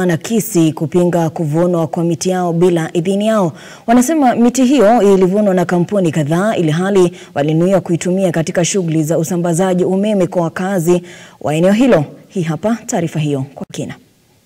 Nakisi kupinga kuvunwa kwa miti yao bila idhini yao. Wanasema miti hiyo ilivunwa na kampuni kadhaa ili hali walinuia kuitumia katika shughuli za usambazaji umeme kwa wakazi wa eneo hilo. Hii hapa taarifa hiyo kwa kina.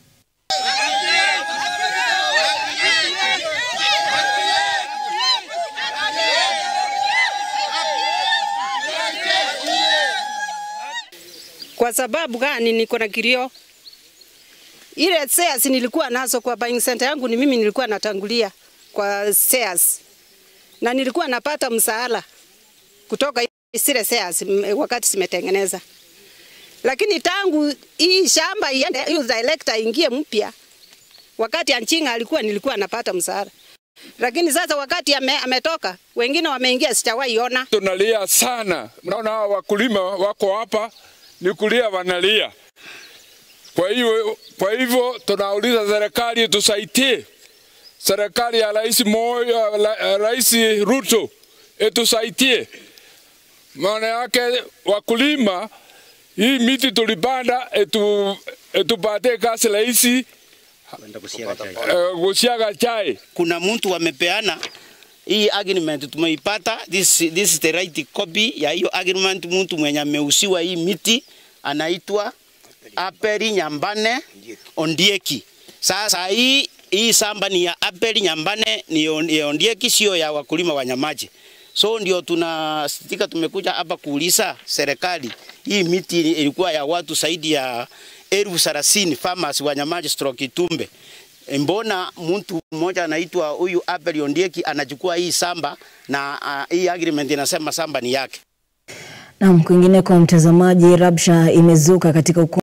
Kwa sababu gani? Niko na kilio. Ile shares nilikuwa nazo kwa buying center yangu, ni mimi nilikuwa natangulia kwa shares, na nilikuwa napata msaala kutoka zile shares wakati zimetengeneza, lakini tangu hii shamba iende, hiyo director ingie mpya, wakati Anchinga alikuwa nilikuwa napata msaala, lakini sasa wakati ame, ametoka wengine wameingia, sijawahi ona. Tunalia sana, mnaona hawa wakulima wako hapa ni kulia wanalia. Kwa hiyo kwa hivyo tunauliza serikali itusaidie, serikali ya Rais Moi, Rais Ruto itusaidie. Maana yake wakulima, hii miti tulipanda etu etupatie kazi rahisi kusiaga chai. Kuna mtu wamepeana hii agreement tumeipata, this, this is the right copy ya hiyo agreement. Mtu mwenye ameusiwa hii miti anaitwa Aperi Nyambane Ondieki. Sasa hii hii samba ni ya Aperi Nyambane ni Ondieki, sio ya wakulima wa Nyamaji. So ndio tunasitika, tumekuja hapa kuuliza serikali, hii miti ilikuwa ya watu zaidi ya elfu thelathini farmers wa Nyamaji stroke Itumbe. Mbona mtu mmoja anaitwa huyu Abel Ondieki anachukua hii samba na uh, hii agreement inasema samba ni yake. Naam, kwingineko mtazamaji, rabsha imezuka katika